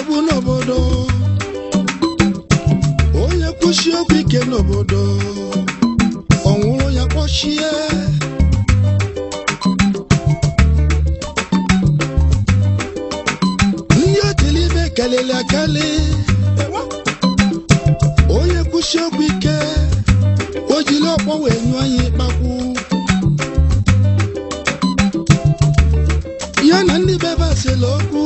nsogbu n'obodo onye kwụsị okwu ike n'obodo ọ nwụrụ ya kpọchie ndị otilibe kelele akali onye kwụsị okwu ike o jiri ọkpọ wee nyụọ anyị ịkpakwu ya na ndị bebe asịla okwu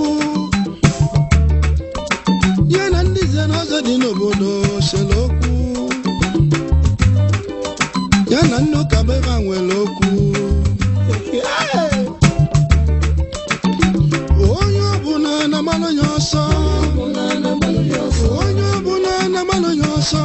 ya na ndị ze na ọzọ dị n'obodo sịla okwu ya na ndị ụka bebe a nwere okwu onye ọbụla na-amalụ ya ọsọ onye ọbụla na-amalụ ya ọsọ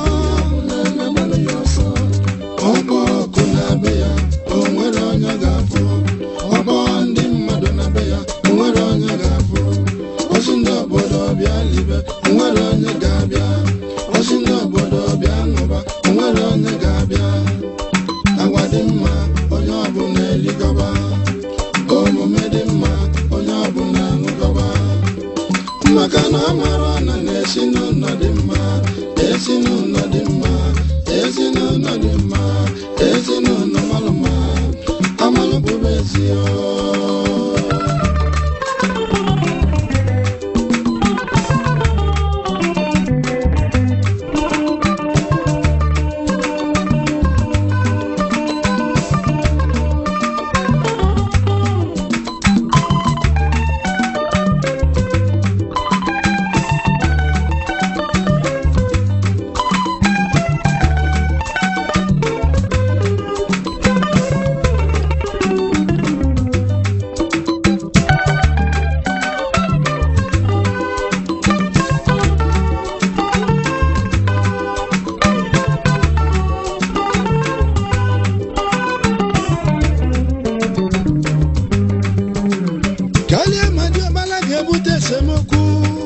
ọgbọ ọkụ na-be ya o nwere onye ga-afụ ọgbọ ndị mmadụ na-be ya o nwere onye ga-afụ ozi ndị obodo bịa libe o nwere onye ga-abịa ozi ndị obodo bịa ṅụba o nwere onye ga-abịa agwa dị mma onye ọbụla eligọba omume dị mma onye ọbụla ṅụgọba maka na amara na na-esi n'ụlọ dị mma esi n'ụlọ dị mma ezinụlọ dị mma ezinụlọ malụ mma amalụ bụrụ ezi kalie ma diọkpala ga-ebute esemokwu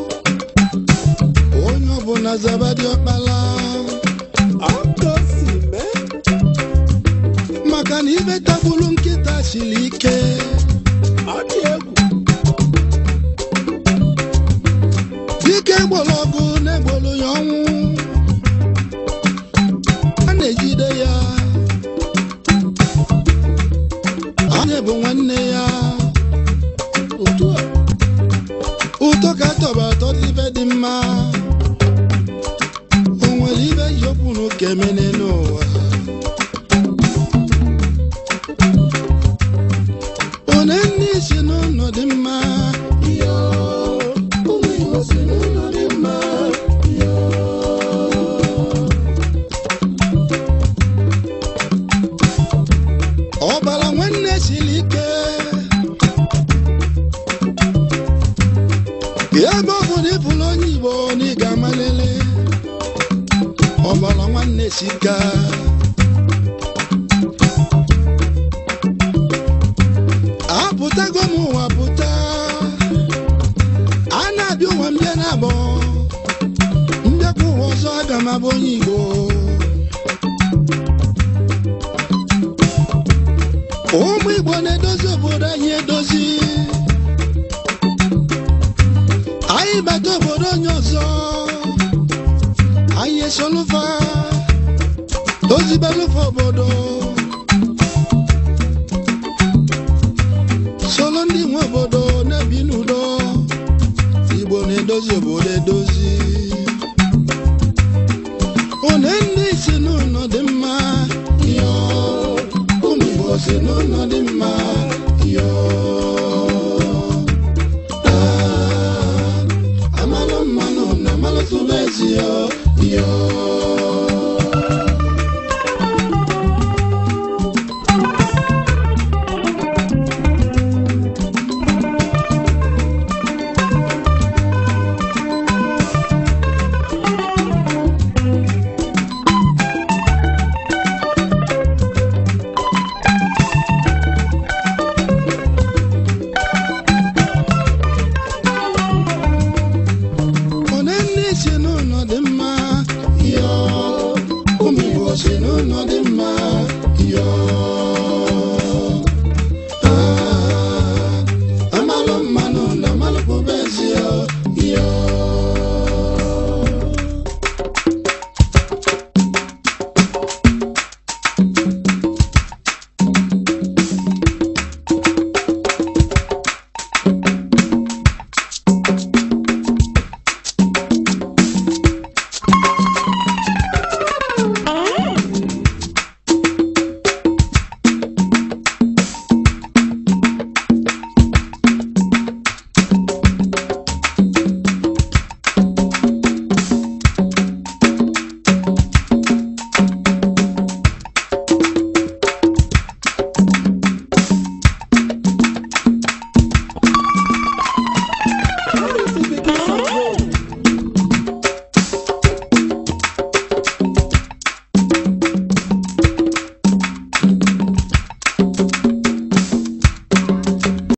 onye ọbụla zaba diọkpala maka na ibe tagburu nkịta siri ike dike gboro ọgụ na-egboro ya ọnwụ a na-ejide ya anyị bụ nwanne ya ụtọ ka tọba atọ dị ibe dị mma o nwere ibe yọpụ n'ụka emene n'ụwa one ndị si n'ụlọ dị mma yo, ụmụ Igbo si n'ụlọ dị mma yo. ọbara nwanne siri ike ebe ọ bụ na ịbụrụ onye igbo na ị ga-amalele ọbara nwanne sika apụtago m ụwa pụta a na-abịa ụwa mbịa na abọ mbịakwa ụwa ọzọ aga m abụ onye igbo ụmụ igbo na-edozi obodo anyị edozi anyị bata obodo onye ọzọ anyị esolufa ozibelufa obodo solo ndị nwe obodo na-ebi n'udo igbo na-edozi obodo edozi one ndị si n'ụlọ dị mma yo ụmụ igbo si n'ụlọ dị mma